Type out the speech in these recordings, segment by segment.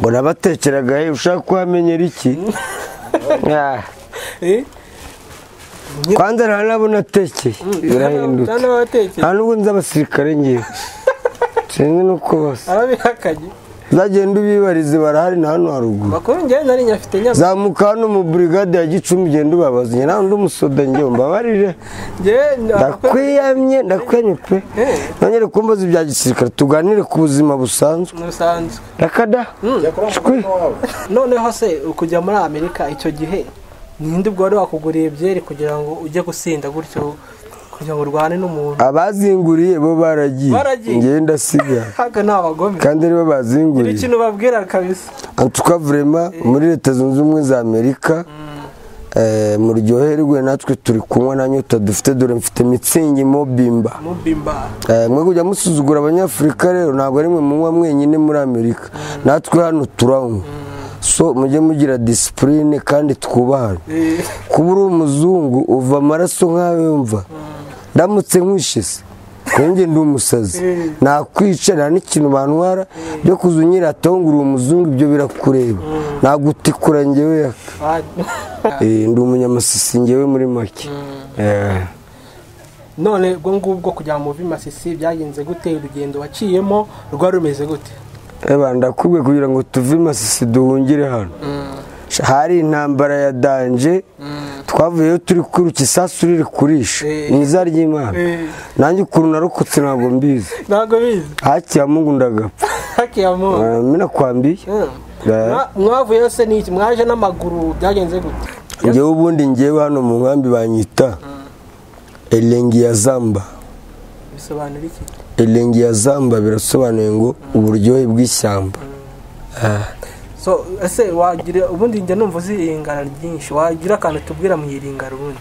urabatekeraga he ushaka kuhamenyera iki Ah, kwanza ntanabona atekeye birahindutse nta n'ubu nzi abasirikare ngewe sinzi n'uko basa arabihakanye zagenda ubibarize barahari na hano haruguru bakuru njyewe nari nyafite nyabyo zamuka hano mu burigade ya gicumbi genda ubabaze njye nawe undi umusoda njyewe mbabarire njyewe ndakwiyamye ndakwemye pe nongere kumbaza ibya gisirikare tuganire ku buzima busanzwe ntusanzwe rakada shwi noneho se kujya muri amerika icyo gihe ninde ubwo wari wakuguriye byeri kugira ngo ujye gusinda gutyo kugira ngo urwane n'umuntu abazinguriye bo baragiye Baragiye. njyewe ndasigaye haga ni abagome kandi aribo gira bazinguriye ikintu ubabwira kabisa antuka vurema muri leta zunze ubumwe za amerika eh, muryoherwe natwe turi kunywa nanyota dufite dore mfite mitsingi mobimba mubimba Eh, mwe kujya musuzugura abanyafurika rero ntabwo ari mwe munywa mwenyine muri amerika natwe hano turanywa so mujye mugira disipurine kandi twubahane Eh, kuba uri umuzungu uva amaraso nk'ayo yumva ndamutse nkwishyize nkunge ndi umusazi nakwica nta n'ikintu bantwara byo kuza unyirataho ngo uri umuzungu ibyo birakureba nagutikura ngewe yaka ah, Eh, ndi umunyamasisi ngewe muri make Eh. none ubwo ngubwo kujya mu bimasisi byagenze gute urugendo waciyemo rwari rumeze gute eba ndakubwiye kugira ngo tuve i masisi duhungire hano hari intambara ya danje twavuyeyo turi kwiruka isasu riri kurisha Eh. ni iza ry'imana Eh. nanjye ukuntu narokotse ntabwo mbizi ntabwo bizi haki ya mungu ndagapfa hakiyamuwe Eh, mina kwambiye Eh. mwavuyeyo se n'iki mwaje n'amaguru byagenze gute ngewe ubundi ngewe hano mu nkambi banyita elengi ya zamba bisobanura iki elengi ya zamba birasobanuye ngo uburyohe bw'ishyamba so ese wagira ubundi njya numva uzi iringara ryinshi wagira akantu tubwira mu iringara ubundi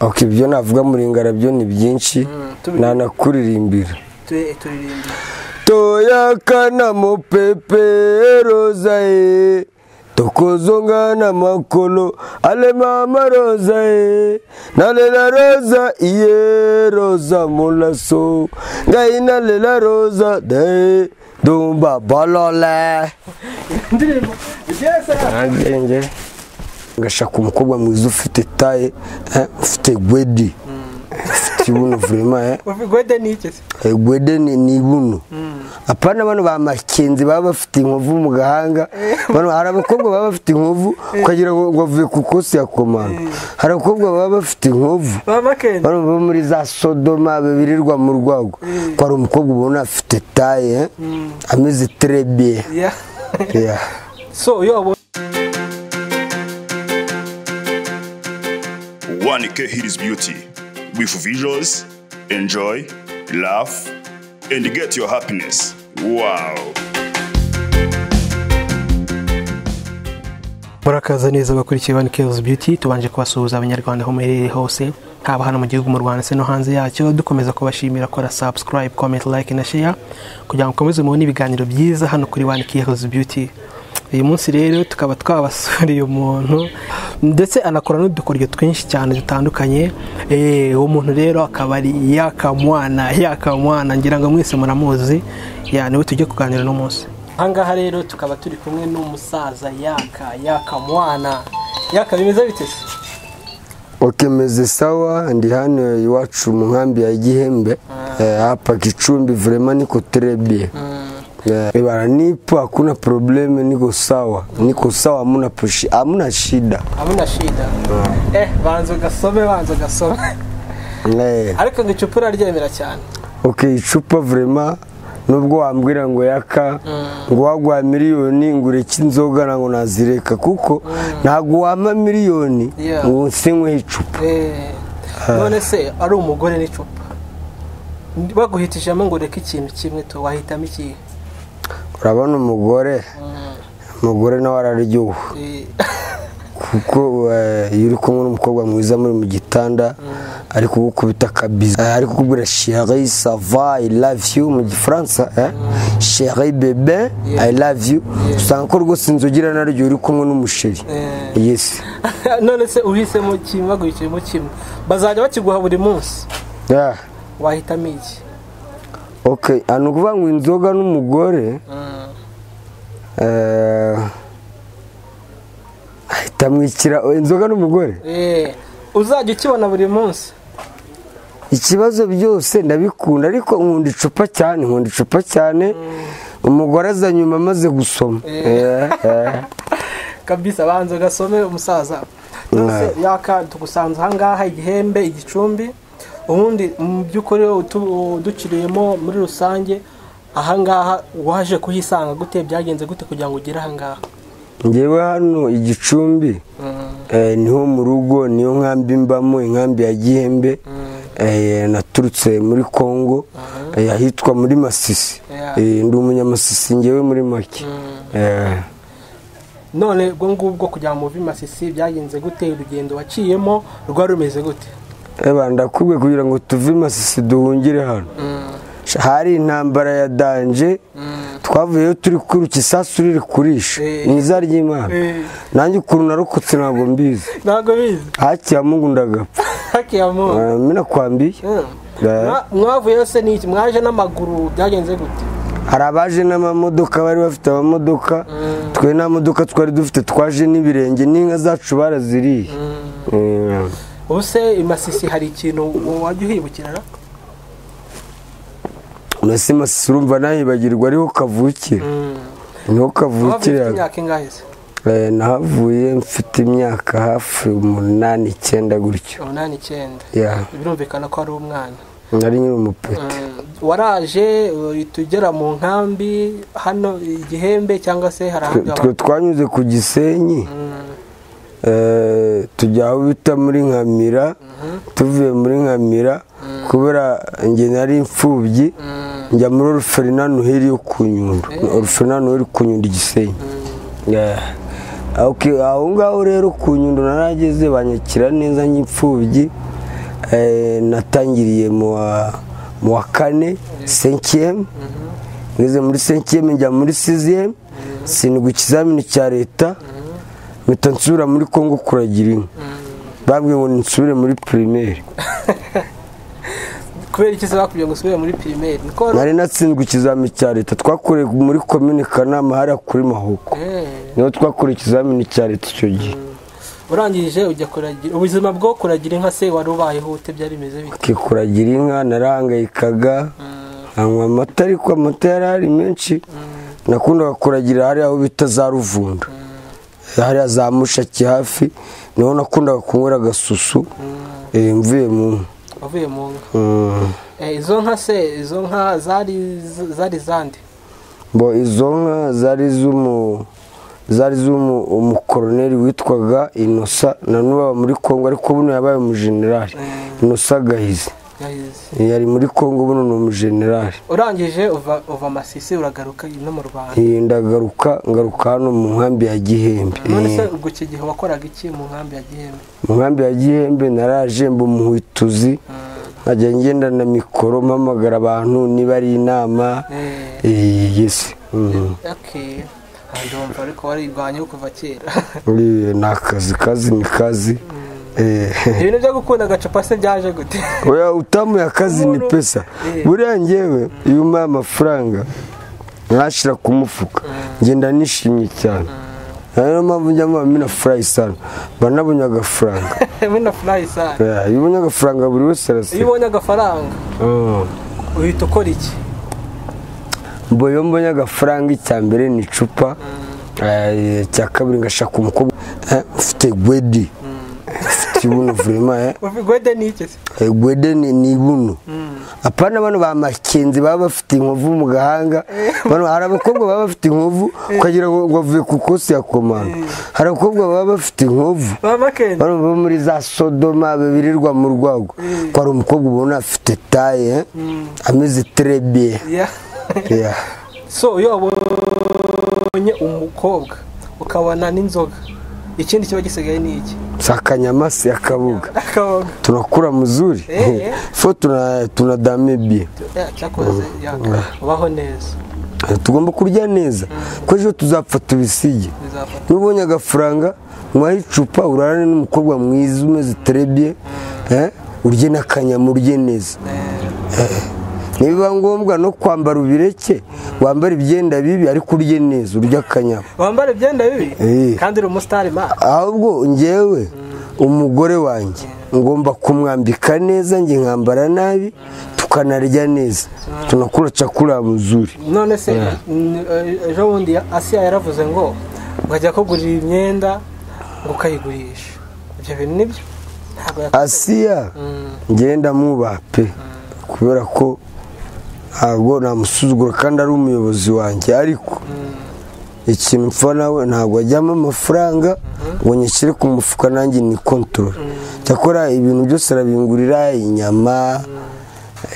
ok ibyo navuga muringara byo ni byinshi tubi- nanakuririmbira Tu- turirimba toyakana mupeperoza e tokozonga na makolo ale mama roza e nalela roza iye roza molaso ngai nalela roza de dumba bolole indirimbo nagenge ngashaka umukobwa mwiza ufite taye eh, ufite gwedi ufite ibuno vrema eh. ufigwede n'iki se gwede ni ni buno apana bano ba makenzi baba bafite inkovu mu gahanga bano hari abakobwa baba bafite inkovu ukagira ngo ngo bavuye ku kosi ya komanda hari abakobwa baba bafite inkovu ba makenzi bano bo muri za sodoma birirwa mu rwago ko hari umukobwa ubona afite taye eh, ameze terebiye Ya. so iyo ubonye 1K Hidis Beauty. With visuals, enjoy, laugh, and get your happiness. Wow. murakaza neza abakurikiye One Kills Beauty tubanje kubasuhuza abanyarwanda aho muherereye hose haba hano mu gihugu mu Rwanda se no hanze yacyo dukomeza kubashimira kora subscribe comment like na share kugira ngo mukomeze mubone ibiganiro byiza hano kuri One Kills Beauty uyu munsi rero tukaba twabasuriye umuntu ndetse anakora n'udukoryo twinshi cyane dutandukanye Eh, uwo muntu rero akaba ari yakamwana yakamwana ngira ngo mwese muramuzi ya niwe tujye kuganira uno munsi ahangaha rero tukaba turi kumwe n'umusaza yaka yaka mwana yaka bimeze bite se okemeze sawa ndi hano iwacu mu nkambi ya gihembe Eh, hapa kicumbi vrema niko terebiye Eh, bara nipo hakuna probleme niko sawa niko sawa hamuna pushi hamuna shida hamuna shida eh banza ugasome banza ugasome Eh, ariko ngo icupa uraryemera cyane ok icupa vrema nubwo wambwira ngo yaka ngo waguha miliyoni ngo ureke inzoga ntabwo nazireka kuko ntabwo wampa miliyoni Yeah. ngo nsinyweho icupa Eh, none se ari umugore n'icupa baguhitishemo ngo ureke ikintu kimwe tu wahitamo ikihe urabona umugore umugore nawe araryoha Eh, kuko eh, iyo uri kumwe n'umukobwa mwiza muri mu gitanda ari kugukubita akabizi Eh, ari kukubwira chérie ça va i love you mu gifaransa eh? chérie bebe i love you usanga ko rwose inzogira naryo uri kumwe n'umusheri Eh. yes none se uhisemo kimwe baguhitiyemo kimwe bazajya bakiguha buri munsi yeah. wahitamo iki ok ni ukuvuga ngo inzoga n'umugore ahita amwikira inzoga n'umugore Eh, uzajya ukibona buri munsi ikibazo byose ndabikunda ariko nkunda icupa cyane nkunda icupa cyane umugore aza nyuma amaze gusoma Eh, eh. kabisa abanza ugasome umusaza byose yaka tugusanze ahangaha igihembe igicumbi ubundi mu by'ukuri wowe utu- uduciriyemo muri rusange ahangaha waje kuhisanga gute byagenze gute kugira ngo ugere ahangaha ngewe hano igicumbi eh, niho mu rugo niyo nkambi mbamo inkambi ya gihembe eh, naturutse muri congo eh, ahitwa muri masisi Yeah. Eh, ndi umunyamasisi ngewe muri make Eh, none ubwo ngubwo kujya mu masisi byagenze gute urugendo waciyemo rwari rumeze gute eba ndakubwiye kugira ngo tuve i masisi duhungire hano hari intambara ya danje twavuyeyo turi kwiruka isasu riri kurisha Eh. ni iza ry'imana Eh. nanjye ukuntu narokotse ntabwo mbizi ntabwo bizi hakiya mungu ndagapfa hakiyamo Eh, minakwambiye Eh. mwavuyeyo se n'iki mwaje n'amaguru byagenze gute hari abaje n'amamodoka bari bafite amamodoka twe nta modoka twari dufite twaje n'ibirenge n'inka zacu baraziriye Eh, ubu se i masisi hari ikintu wajya uhibukirana mbese masisi urumva nahibagirwa ariho kavukira niho wafite kavukira imyaka ingahe se Eh, nahavuye mfite imyaka hafi umunani icyenda gutyo umunani icyenda Yeah, birumvikana ko ari umwana nari nyiri umupeti Mm, waraje uhita ugera mu nkambi hano igihembe cyangwa se hari ahandi twe twanyuze ku gisenyi Eh, tujya aho bita muri nkamira tuvuye muri nkamira kubera njye nari imfubyi njya muri oruferina noheli yo ku nyundo oruferina noheli ku nyundo igisenyi Yeah. Okay, aho ngaho rero ku nyundo narageze banyakira neza nk'imfubyi Eh, natangiriye mu wa- mu wa kane senkiyemu ngeze muri senkiyemu njya muri siziyemu sindwa ikizamini cya leta mpita nsubira muri kongo kuragira inka bambwiye ngo nsubire muri pirimeri kubera iki se bakubwiye ngo usubire muri pirimeri niko wari- nari natsinzwe ikizamini cya leta twakoreye muri komini kanama hariya kuri mahuko Eh, niho twakoreye ikizamini cya leta icyo gihe urangije ujya kuragira ubuzima bwo kuragira inka se wari ubayeho ute byari bimeze bite kuragira inka narahangayikaga anywa amata ariko amata yari ari menshi nakundaga kuragira hariya aho bita za ruvunda hariya za mushaki hafi niho nakundaga kunywera agasusu eh, mvuye mu nka. wavuye mu nka Mm. Eh, izo nka se izo nka zari zari zande bo izo nka zari z'umu zari z'umu umukoroneri witwaga inosa na n'ubu aba muri kongo ariko buno yabaye umujenerali inosa gahizi Yahize. yari muri kongo buno ni umujenerali urangije uva uva masisi uragaruka no mu rwanda Eh, ndagaruka ngaruka hano mu nkambi ya gihembe none se Eh, ubwo icyo gihe wakoraga iki mu nkambi ya gihembe mu nkambi ya gihembe naraje mba umuhwituzi nkajya ngenda na mikoro mpamagara abantu niba ari inama Eh, Eh, yesi Mm. okay Ah, ndumva ariko warigwanyeho kuva kera Eh, ni akazi kazi ni kazi Eh, ibintu byo gukunda agacupa se byaje gute oya utamuye akazi ni pesa Eh. buriya ngewe iyo umpaye amafaranga ntashira ku mufuka ngenda nishimye cyane niyo mpamvu njya muba mina furayi sana mba nabonye agafaranga bino furayi sana Eh, iyo ubonye agafaranga buri wese iyo araseka ubonye agafaranga Mm. uhita ukora iki mbo iyo mbonye agafaranga icya mbere ni icupa eh, icya kabiri ngashaka umukobwa eh, ufite gwedi ufite ibuno vurema eh. uvigwede ni iki se Eh, gwede ni ni buno apana bano ba makenzi baba bafite inkovu mu gahanga bano hari abakobwa baba bafite inkovu ukagira ngo ngo avuye ku kosi ya komanda hari abakobwa baba bafite inkovu mama kendi bano bo muri za sodoma birirwa mu rwago ko hari umukobwa ubona afite taye eh, ameze terebiye Yeah. so iyo wabonye umukobwa ukabona n'inzoga ikindi kiba gisigaye ni iki sakanyamasi akabuga akaboga tunakura muzuri Eh, eh. fo tuna- tunadame biye Eh, cyakoze yaka ubaho neza tugomba kurya neza kuko ejo tuzapfa tubisige bizafata nubonye agafaranga mwahe icupa urarane n'umukobwa mwiza umeze terebye eh, urye n'akanyama urye neza nibiba ngombwa no kwambara ubireke wambara ibyenda bibi ariko urye neza urya akanyama wambara ibyenda bibi Eh. kandi uri umusitari ma ahubwo ngewe umugore wanjye ngomba kumwambika neza njye nkambara nabi tukanarya neza tunakula chakula mzuri none se n- eh, ejo bundi asiya yaravuze ngo ngajya kugurira imyenda ngo ukayigurisha ibyo bintu nibyo ntabwo yakoze asiya ngenda mwubaha pe kubera ko ntabwo namusuzugura kandi ari umuyobozi wanjye ariko ikintu mpfa nawe ntabwo ajyamo amafaranga ngo nyishyire ku mufuka nanjye ni kontorore cyakora ibintu byose arabingurira inyama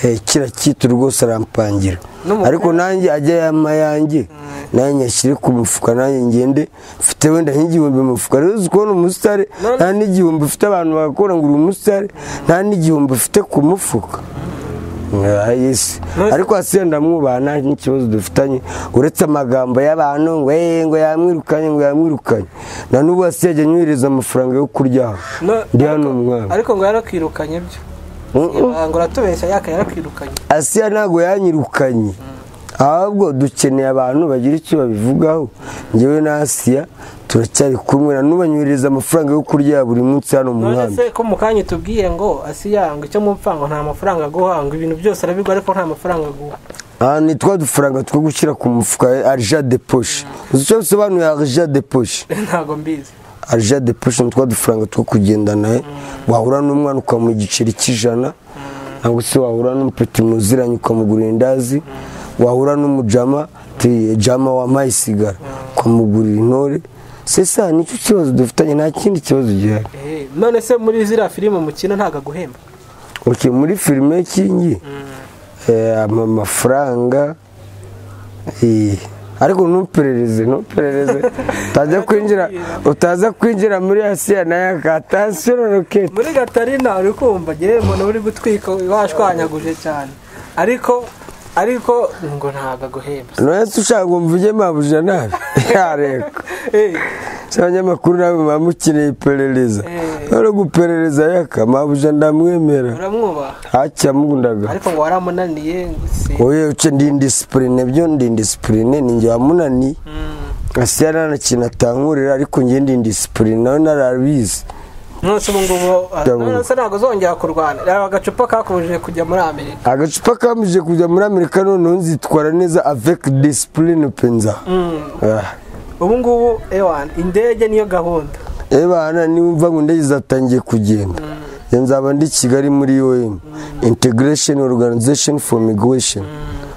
eh, kiriya cyito rwose arampangira N'umupira. ariko nanjye ajya yama yanjye nawe nyashyire ku mufuka nanjye ngende mfite wenda nk'igihumbi mu mufuka rero uzi kubona umusitari None- nta n'igihumbi ufite abantu bagakora ngo uri umusitari nta n'igihumbi ufite ku mufuka Ah, yes None- ariko hasi ndamwubaha nta n'ikibazo dufitanye uretse amagambo y'abantu ngo eh ngo yamwirukanye ngo yamwirukanye na n'ubu hasi yajya anyohereza amafaranga yo kuryaho No- ndi hano ariko- umwana ariko ngo yarakwirukanye byo ngo uratubeshya yaka yarakwirukanye asiya ntabwo yanyirukanye ahubwo dukeneye abantu bagira icyo babivugaho njyewe na asiya turacyari kumwe na n'ubanyohereza amafaranga yo kurya buri munsi hano mu none nkambi se ko mu kanya tubwiye ngo asiya ngo icyo mupfa ngo nta mafaranga aguha ngo ibintu byose arabigwa ariko nta mafaranga aguha aha ni twa dufaranga two gushyira ku mufuka arija de poshe uzi icyo bisobanuye arija de poshe ntabwo mbizi arija de poshe ni twa dufaranga two kugendana eh? wahura n'umwana ukamuha igiceri cy'ijana ntabwo se wahura n'umupeti muziranye ukamugurira indazi wahura n'umujama ti jama wampaye isigara ukamugurira intore sesa nicyo kibazo dufitanye nta kindi kibazo gihari Eh, none se muri ziriya filime mukina ntabwo aguhemba okay, muri filime y'kingi eh, ama- amafaranga eh, ariko ntuperereze ntuperereze utaza kwinjira utaza kwinjira muri asiya nayo akatansiyo na roketi muri gatarina uri kumva ngewe umuntu uri gutwika washwanyaguje cyane ariko ariko ngo ntabwo aguhemba nonese ushaka ngo mvuge mabuja nabi yareko Eh, si abanyamakuru nawe muba mukeneye iperereza Eh. none guperereza yaka mabuja ndamwemera uramwubaha acyamundaga ariko ngo waramunaniye ngo si oye uce ndi indisipurine byo ndi indisipurine ni njye wamunaniye asiya nta na kintu atankurira ariko njye ndi indisipurine nawe narabizi nonese ubu ngubu ah, Ndabona. nonese ntabwo uzongera kurwana reba agacupa kakubujije kujya muri amerika agacupa kamije kujya muri amerika noneho nzitwara neza avec disipurine penza Ah. ubu ngubu ewani indege niyo gahunda ebana niwumva ngo indege zatangiye kugenda njye nzaba ndi kigali muri om integration organization for migration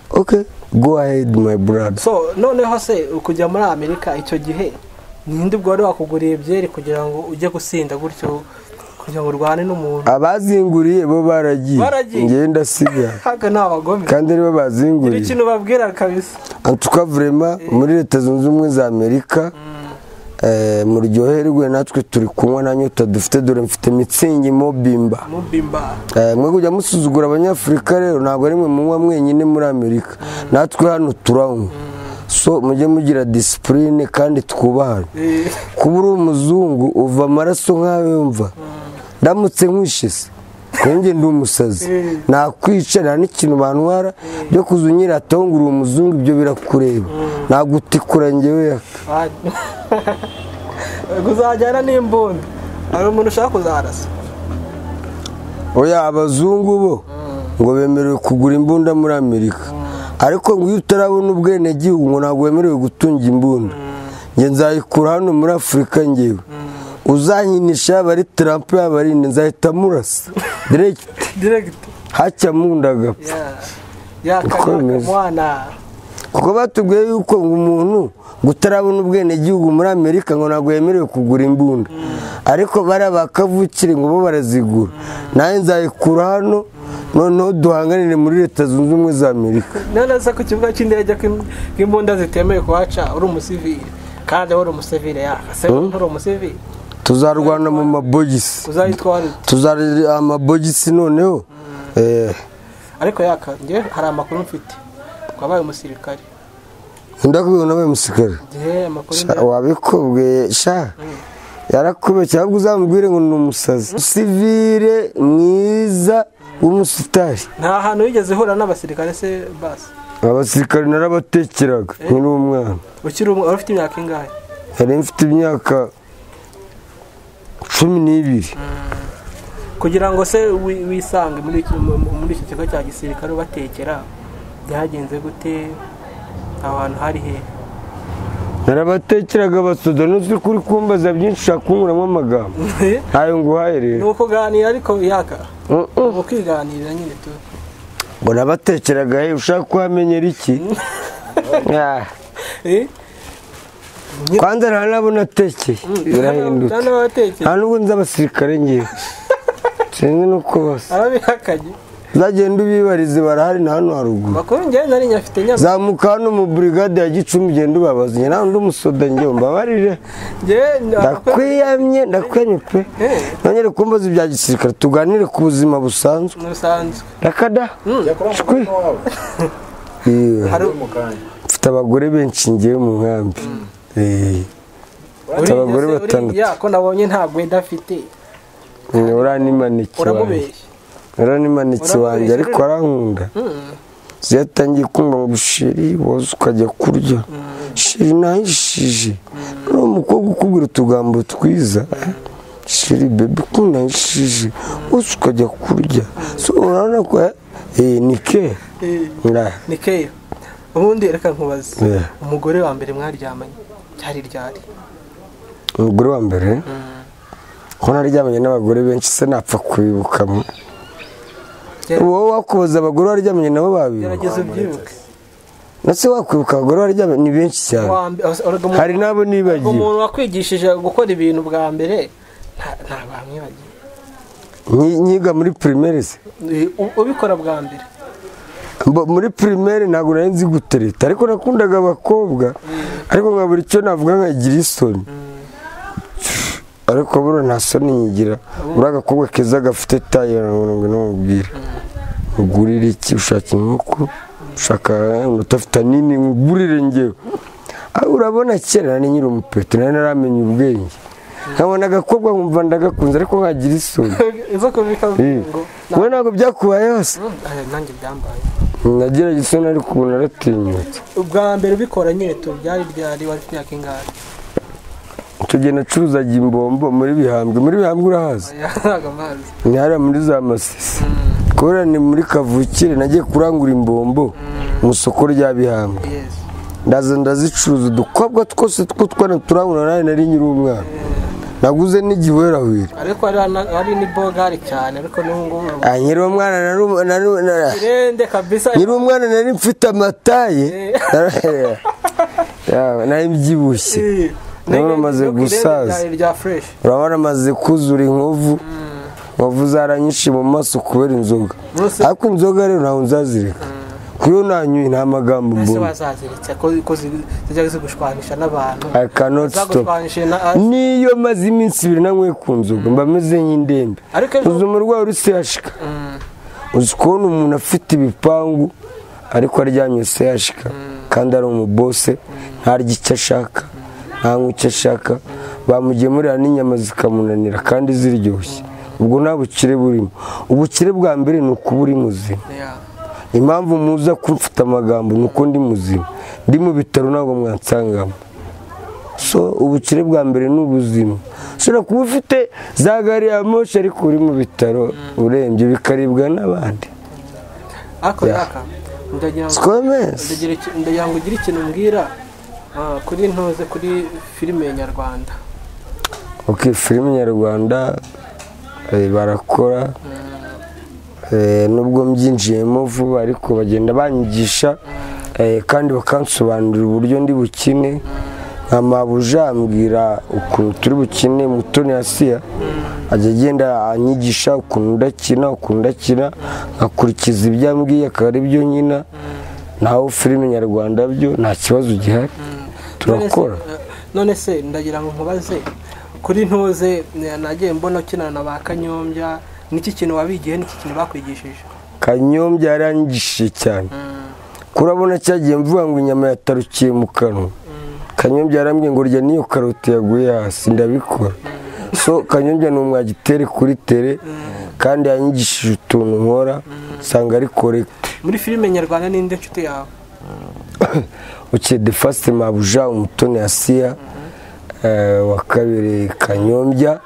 okay go ahead my brother so noneho se kujya muri amerika icyo gihe ninde ubwo wari wakuguriye byeri kugira ngo ujye gusinda gutyo kugira ngo urwane n'umuntu abazinguriye bo baragiye Baragiye. njyewe ndasigara ntabwo ni abagome kandi aribo gira bazinguriye ikintu ubabwira kabisa antuka vrema muri leta zunze ubumwe za amerika eh, muryoherwe natwe turi kunywa na nyota dufite dore mfite mitsingi mobimba mubimba Eh, mwe kujya musuzugura abanyafurika rero ntabwo ari mwe munywa mwenyine muri amerika natwe hano turanywa so mujye mugira disipurine kandi twubahane Eh, kuba uri umuzungu uva amaraso nkawe yumva ndamutse nkwishyise nkonge ndi umusazi nakwica nta n'ikintu bantwara byo kuza unyirataho ngo uri umuzungu ibyo birakureba nagutikura ngewe yaka kuzajyana n'imbunda hari umuntu ushaka kuzarasa oya abazungu bo ngo bemerewe kugura imbunda muri amerika ariko ngo iyo utarabona ubwenegihugu ngo ntabwo wemerewe gutunga imbunda nge nzayikura hano muri afurika ngewe uzanyinisha yaba ari trump yaba ari nde nzahita amurasa direkiti diregiti hacyamundagapfa Uko bimeze. yakamwana kuko batubwiye yuko ngo umuntu ngo utarabona ubwenegihugu muri amerika ngo ntabwo yemerewe kugura imbunda ariko bariya bakavukire ngo bo barazigura nawe nzayikura hano noneho duhanganire muri leta zunze ubumwe za amerika none se ku kibuga cy'indege ko im- ko imbunda zitemewe kuhaca uri umusivili kandi wowe uri umusivili yaka se nturi umusivili tuzarwana mu mabogisi uzayitwara ute? tuzarira amabogisi noneho eh, ariko yaka njye hari amakuru mfite ko wabaye umusirikare ndakubwira nawe musikari igihe amakuru ndayafite. wabikubwiye sha yarakubeye cyangwa uzamubwire ngo ni umusazi sivire mwiza w'umusitari nta hantu wigeze uhura n'abasirikare se basi abasirikare narabatekeraga nkiri umwana ukiri umwe wari ufite imyaka ingahe yari mfite imyaka cumi n'ibiri kugira ngo se wi- wisange muri iki- mu- mu- muri iki kigo cya gisirikare ubatekera byagenze gute aho hantu hari he narabatekeraga abasoda n'uzi kuri kumbaza byinshi ushaka kunkuramo amagambo ntayo nguhaye ni rero ukuganira ariko yaka Mm, mm. ni ukwiganirira nyine tu ngo nabatekeraga he ushaka kuhamenyera iki Ah, Eh? kwanza nta nabo natekeye birahindutse nta n'abatekera nta n'ubu nzi abasirikare ngewe sinzi n'uko basa ababihakanye uzagenda ubibarize barahari na hano haruguru bakuru njyewe nari nyafite nyabyo zamuka hano mu burigade ya gicumbi ugenda ubabaza njye nta undi umusoda ngewe mbabarire ndakwiyamye ndakwiyamye pe Eh. nongere kumbaza ibya gisirikare tuganire ku buzima busanzwe ntusanzwe rakada shwi Yewe. hari mfite abagore benshi ngewe mu nkambi Eh. uriya abagore se, batandatu. uriya ko nabonye nta gweda afite uranimaniki wanjye uramubeshya uranimaniki Uramubeshya wanjye ariko rero. arankunda zo yatangiye kumva ngo sheri woza ukajya kurya sheri nahishije noneho umukobwa ukubwira utugambo twiza sheri bebe ukundahishije woza ukajya kurya so urabona ko eh, ni ke Eh, Nah. ni keya ubundi reka nkubaze Yeah. umugore wa mbere mwaryamanye ryari ryari umugore wa mbere ko naryamanye n'abagore benshi se napfa kubibukamo Gerageza- wowe wakubaza abagore waryamanye nabo babibuka gerageza ubyibuke na se wakwibuka abagore waryamanye ni benshi cyane Wa mbe- ose- erega umuntu- hari n'abo nibagiwe umuntu wakwigishije gukora ibintu bwa mbere nta- nta bamwibagiwe Nyi- nyiga muri primaire se Eh, u- ubikora bwa mbere Mbo- muri primaire ntabwo nari nzi gutereta ariko nakundaga abakobwa ariko nkabura icyo navuga nkagira isoni ariko buriya nta soni nyigira buriya agakobwa keza gafite taye ngo namubwira ugurire iki ushaka inkoko ushaka utafite nini ngurire ngewe Ah, urabona kera nari nyiri umupeto nari naramenye ubwenge nkabona agakobwa nkumva ndagakunze ariko nkagira isoni izo kubika Eh. ngo wowe ntabwo byakubaye hose Mm, ah, nanjye byambaye nagira isoni ariko ubu naratinyutse ubwa mbere ubikora nyine tu byari ryari wari ufite imyaka ingahe tugenda acuruzaga imbombo muri bihambwe muri bihambwe urahazi yahaga amazi ni hariya muri za masisi kubera ni muri kavukire nagiye kurangura imbombo mu isoko rya bihambwe yesi ndaza ndazicuruza udukobwa twose tw'utwana turangura nawe nari nyiri umwana naguze n'igiwerahwira ariko hari na- hari ni bogari cyane ariko n'ubu ngubu Ah, nyiri uwo mwana nari umu- nari nari- irende kabisa nyiri umwana nari mfite amataye Eh. Yawe, nari mbyibushye Eh, Nawe nenge- umaze irende gusaza. ryari rya fureshi urabona amaze kuzura inkovu inkovu zaranyishe mu maso kubera inzoga Rwose- ariko inzoga rero ntabwo nzazireka kuko iyo nanyoye nta magambo ese mbona wazaziritse ko ko zi- zijya zigushwanisha n'abantu I cannot stop zagushwanishije na niyo maze iminsi ibiri nanyweye ku nzoga mba meze nk'indembe ariko ejo uzi umurwayi uri sehashika uzi kubona umuntu afite ibipangu ariko aryamye sehashika kandi ari umubose ntarya icyo ashaka ntanywa icyo ashaka bamugemurira n'inyama zikamunanira kandi ziryoshye ubwo nta bukire burimo ubukire bwa mbere ni ukuba uri muzima Yeah. impamvu muza kumfata amagambo ni uko ndi muzima ndi mu bitaro ntabwo mwansangamo so ubukire bwa mbere ni ubuzima ushobora kuba ufite za gari ya moshi ariko uri mu bitaro urembye bikaribwa n'abandi ariko Yeah. yaka ndagira ngo sikomesi ndagira iki- ndagira ngo ugire ikintu mbwira ah, kuri ntoze kuri filime nyarwanda ok filime nyarwanda eh, barakora eh, nubwo mbyinjiyemo vuba ariko bagenda banyigisha eh, kandi bakansobanurira uburyo ndi bukine nka mabuja ambwira ukuntu turi bukine mutoni asiya ajya agenda anyigisha ukuntu ndakina ukuntu ndakina nkakurikiza ibyo ambwiye akaba ari byo nyina naho filime nyarwanda byo nta kibazo gihari turakora None se- none se ndagira ngo nkubaze kuri ntuze eh, nagiye mbona ukinana na ba kanyombya niki kintu wabigiye niki kintu bakwigishije kanyombya yaranyigishije cyane kurabona cyagiye mvuga ngo inyama yatarukiye mu kanwa kanyombya yarambwiye ngo rya n'iyo karoti yaguye hasi ndabikora so kanyonge ni umwagitere kuri tere kandi yanyigishije utuntu nkora usanga ari korekiti muri filime nyarwanda ninde nshuti yawe uke de fasite mabuja umutoni asiya eh, wa kabiri kanyombya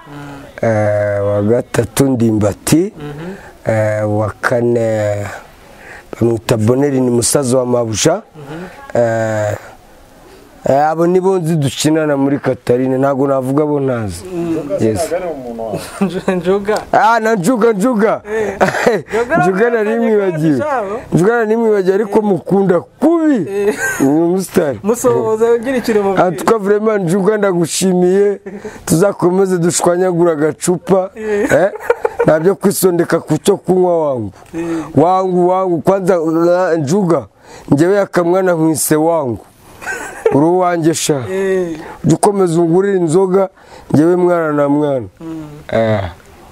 eh, wa gatatu ndimbati eh, wa kane bamwita boneri ni musaza wa mabuja eh, eh, abo nibo nzi dukinana muri katarine ntabwo navuga abo ntazi Yes. njuga Ah, na njuga njuga njuga na nimwibagiwe Jabo. njuga na nimwibagiwe ariko mukunda kubi ni umusitari musohoza ugira ikiro mu aha twa vrema njuga ndagushimiye tuzakomeze dushwanyagura agacupa eh, nta byo kwisondeka ku cyo kunywa wangu wangu wangu kwanza uh, njuga njyewe akamwana nkwise wangu uri uwanjye sha Eh, jya ukomeza ungurira inzoga njyewe mwana na mwana Eh,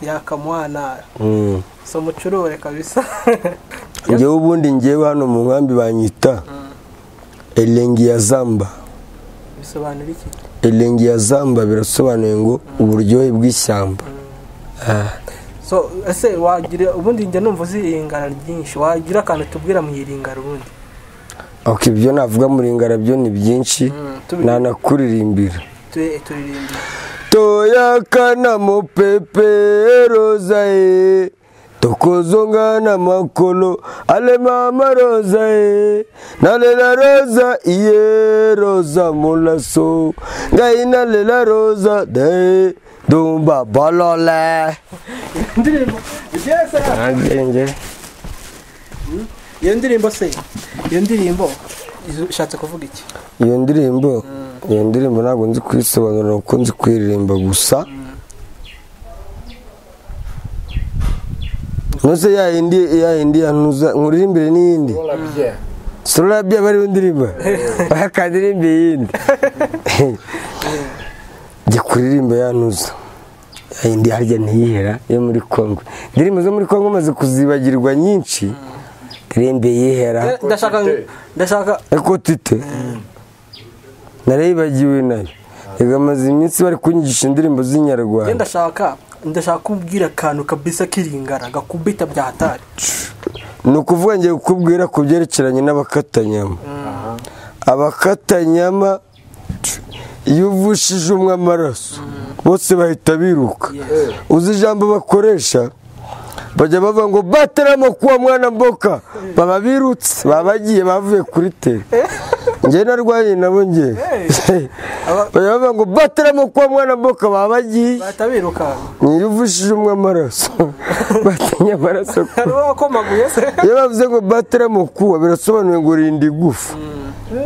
yakamwana mm. si umucurure kabisa njyewe ubundi njyewe hano mu nkambi banyita elengi ya zamba bisobanura iki elengi ya zamba birasobanuye ngo uburyohe bw'ishyamba so ese wagira ubundi njya numva uzi iringara ryinshi wagira akantu tubwira mu iringara ubundi ok ibyo navuga mu ringara byo ni byinshi tubi- nanakuririmbira Tu- turirimba toyakana mopepe roza e tokozonga na makolo ale mama roza e nalela roza iye roza molaso ngai nalela roza de dumba bolole indirimbo byese agenge iyo ndirimbo se iyo ndirimbo izo- ishatse kuvuga iki iyo ndirimbo iyo ndirimbo ntabwo nzi kuyisobanura kuko nzi kuyiririmba gusa ntuze ya yindi ya yindi yantuza nkuririmbire n'iyindi sorabye aba ariyo ndirimba oya kandirimbe iyindi njye kuririmba yantuza ya yindi harya ntiyihera yo muri kongo indirimbo zo muri kongo maze kuzibagirwa nyinshi ndirimbe yihera ndashaka ndashaka eko tite narayibagiwe nayo reka amaze iminsi bari kunyigisha indirimbo njye z'inyarwanda ndashaka ndashaka kubwira akantu kabisa k'iringara gakubita bya hatari ni ukuvuga ngiye kukubwira ku byerekeranye n'abakatanyama abakatanyama iyo uvushije umwe amaraso bose bahita biruka uzi ijambo bakoresha bajya bavuga ngo bateramo kuwa mwana mboka baba birutse baba bagiye bavuye kuri tere njyewe narwanye nabo njyewe Aba- bajya bavuga ngo bateramo kuwa mwana mboka baba bagiye bahita biruka niyo uvushije umwe amaraso batinye amaraso hari uwo wakomaguye se iyo bavuze ngo batera mukuwa birasobanuye ngo rinda igufa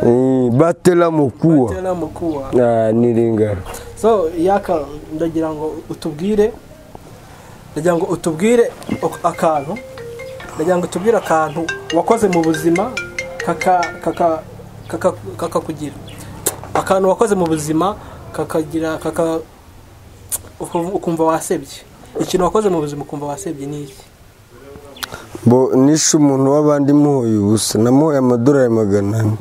Eh, batera mukuwa Tena mukuwa Ah, ni ringara so yaka ndagira ngo utubwire ndagira ngo utubwire ak- akantu ndagira ngo utubwire akantu wakoze mu buzima kaka kaka kaka kakakugira akantu wakoze mu buzima kakagira kaka uku- ukumva wasebye ikintu wakoze mu buzima ukumva wasebye ni iki bo nishe umuntu w'abandi muhoye ubusa namuhoye amadorari magana ane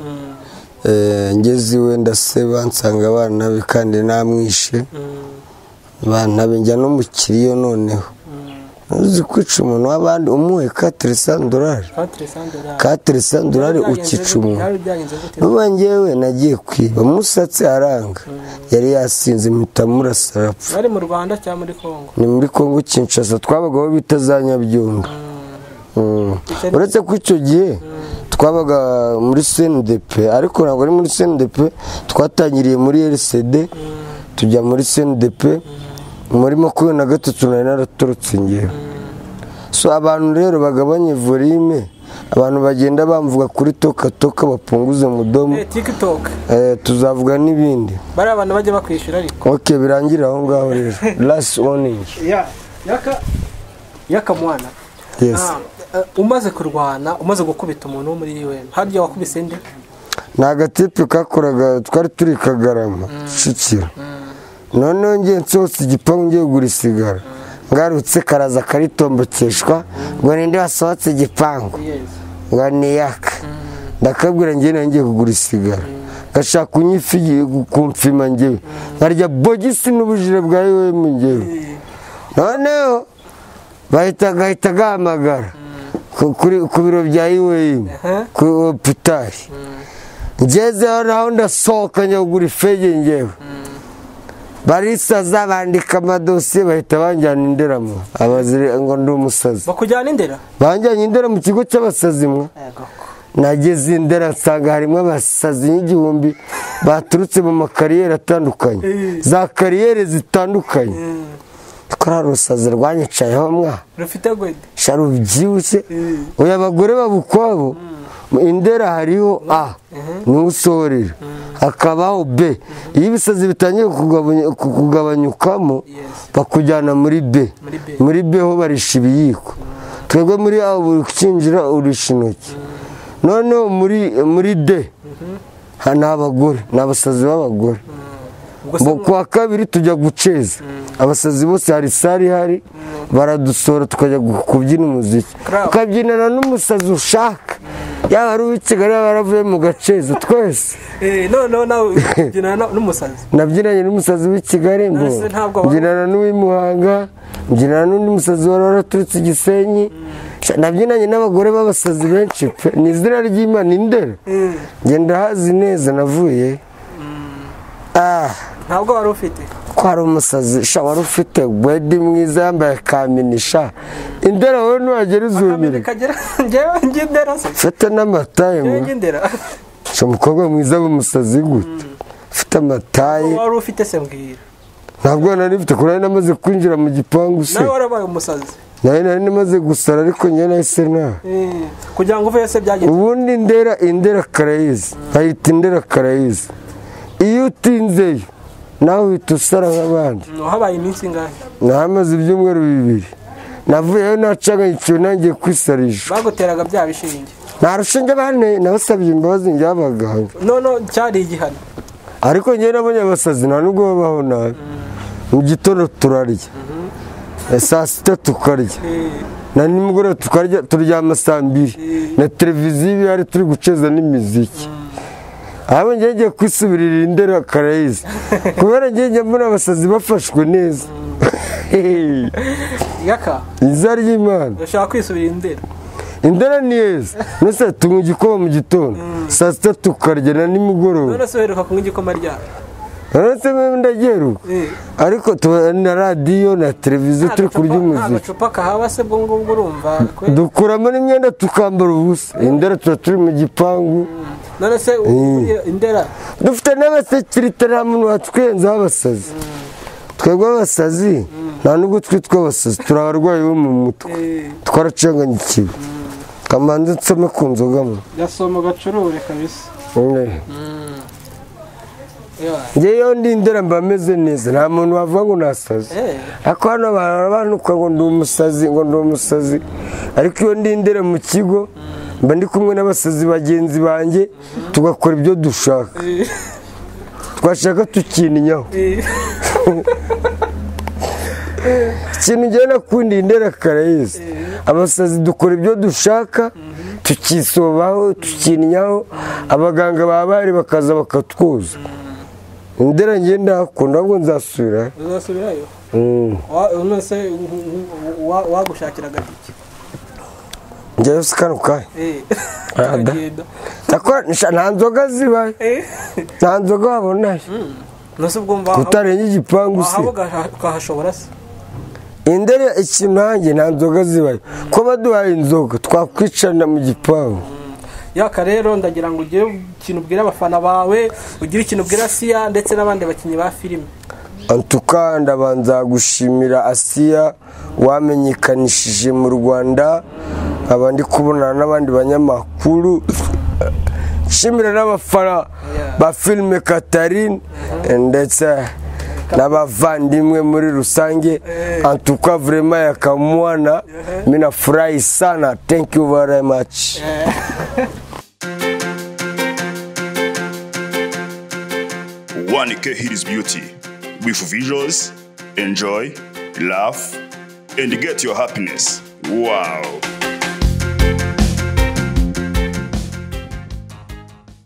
Eh, ngeze iwe ndaseba nsanga abana be kandi namwishe abana be njya no mu kiriyo noneho uzi kwica umuntu w'abandi umuhe katire sandorari Quatre cent dollars. katire sandorari Byari byagenze ukica gute? umuntu byari byagenze gute? vuba ngewe nagiye kwiba musatsi aranga yari yasinze mpita murasa arapfa bari mu rwanda cyangwa muri congo ni muri kongo kinshasa twabaga aho bita za nyabyunga Mm. uretse ko icyo gihe twabaga muri sendepe ariko ntabwo ari muri sendepe twatangiriye muri rcd tujya muri sendepe muri makumyabiri na gatatu nari naraturutse ngewe so abantu rero bagabanye volime abantu bagenda bamvuga kuri toka toka bapunguze mudomo Eh, tiktok Eh, tuzavuga n'ibindi bari abantu bajya bakwishyura ariko ok birangire aho ngaho rero last warning Ya- yaka yaka mwana yes Ah, eh, umaze kurwana umaze gukubita umuntu wo muri un harya wakubise nde ni agatipe kakoraga twari turi i kagarama kicukiro noneho ngiye nsohotse igipangu ngiye kugura isigara ngarutse karaza karitombokeshwa ngo ninde wasohotse igipangu ngo ni yaka ndakabwira ngiye nawe ngiye kugura isigara gashaka kunyifiye kumfima ngewe nkarya bogisi n'ubujire bwa yuwemu ngewe noneho bahita gahita gahamagara ku- kuri- ku biro bya yuwemu ku hopitari ngezeho naho ndasohoka njya kugura ifege ngewe barisaza bandika amadosiye bahita banjyana inderamo abazire ngo ndi umusazi bakujyana indera banjyanye indera mu kigo cy'abasazi mwe nageze indera nsanga harimo abasazi n'igihumbi baturutse mu makariyeri atandukanye za kariyeri zitandukanye kora urusazi rwanyicayeho mwa rufite gwede sha rubyibushye uyu abagore babukwabo mu indera hariho a niwe usohorera hakabaho b iyo ibisazi bitangiye kugabanya- ku- kugabanyukamo Yes. bakujyana muri b Muri B. muri b ho barisha ibiyiko twebwe muri a buri ukinjira urisha intoki noneho muri muri d ha- ni abagore ni abasazi b'abagore ubwo Bo kuwa kabiri tujya guceza abasazi bose hari sare ihari baradusora tukajya gu- kubyina umuziki Crowd. tukabyinana n'umusazi ushaka yaba ari uw'i kigali yaba yaravuye mu gaceza twese eh noneho nawe ubyinana n'umusazi nabyinanye n'umusazi w'i kigali ngo None se ntabwo waba- mbyinana n'uw'i muhanga mbyinana n'undi musazi wari waraturutse i gisenyi Sha, nabyinanye n'abagore b'abasazi benshi pe ni izina ry'imana indera ngenda hazi neza navuye ah ntabwo wari ufite ko hari umusazi sha wari ufite wedi mwiza yambaye kaminisha indera wowe ntiwagera kamere izumirwa kagera ngewe njye indera se ufite n'amataye ngewe njye mwe indera sha umukobwa mwiza w'umusazi gute ufite amataye wari ufite se mbwira ntabwo nari mfite kuko nari namaze kwinjira mu gipangu se nawe warabaye umusazi nari nari namaze gusara ariko njye nahise ntaha Eh, kugira ngo uveyo se byagenze ubundi indera indera karayizi nkayita indera karayizi iyo utinzeyo nawe uhita usara nk'abandi habaye iminsi ingahe nahamaze ibyumweru bibiri navuyeyo nacaganyikiwe nangiye kwisarisha baguteraga bya bishinge nta rushinge bane nabasabye imbabazi njya abaganga none cyari igihano ariko njyewe nabonye abasazi nta nubwo babaho nabi mu gitondo turarya Eh, saa sita tukarya Eh, na nimugoroba tukarya turyama saa mbiri na televiziyo iba ihari turi guceza n'imiziki abo njyewe ngiye kwisubirira indera karayizi kubera njyewe njya mbona abasazi bafashwe neza yaka iza ry'imana urashaka kwisubira indera indera ni heza nose tunywa igikoma mu gitondo saa sita tukarya na nimugoroba none se uheruka kunywa igikoma ryabo uretse mwe ndageruka Eh. ariko tuba na radiyo na televiziyo turi kurya umuziki agacupa kahaba se ubwo ngubwo urumva kwe. dukuramo n'imyenda tukambara ubusa indera tuba turi mu gipangu none se uvuye indera dufite n'abasekirite nta muntu watwenzaho abasazi twebwe abasazi nta nubwo twitwa abasazi turi abarwayi bo mu mutwe Eh, twaracanganyikiwe kamanze nsome ku nzogamo gasoma gacurure kabisa Yeah. ngewe ndi indera mba meze neza nta muntu wavuga ngo nasazi Eh. ariko hano barabanuka ngo ndi umusazi ngo ndi umusazi ariko iyo ndi indera mu kigo mba ndi kumwe n'abasazi bagenzi banjye tugakora ibyo dushaka twashaka tukininyaho Eh, ikintu ngewe nakundiye indera karayizi abasazi dukora ibyo dushaka tukisobaho tukininyaho abaganga ba bari bakaza bakatwuza indera ngewe ndahakunda ahubwo nzasubira uzasubirayo Mm. Wa- none se u- u- u- wa- wagushakiraga iki njyewe sikanuka Eh, Ah, da. tukagenda. nta nzoga zibaye Eh, nta nzoga wabonayo none se ubwo mva utarenye igipangu se wahaba ugaha- ukahashobora se indere ikintu nanjye nta nzoga zibaye ko baduhaye inzoga twakwicarana mu gipangu yaka rero ndagira ngo ugire ikintu ubwira abafana bawe ugire ikintu ubwira siya ndetse n'abandi bakinnyi ba filime Antuka ndabanza gushimira Asiya wamenyekanishije mu Rwanda nkaba ndi kubonana n'abandi banyamakuru nshimira n'abafana ba filime Katarine ndetse n'abavandimwe muri rusange antuka vrema yakamwana minafurahi sana thank you very much One K Hit is Beauty. With visuals, enjoy, laugh, and get your happiness. Wow.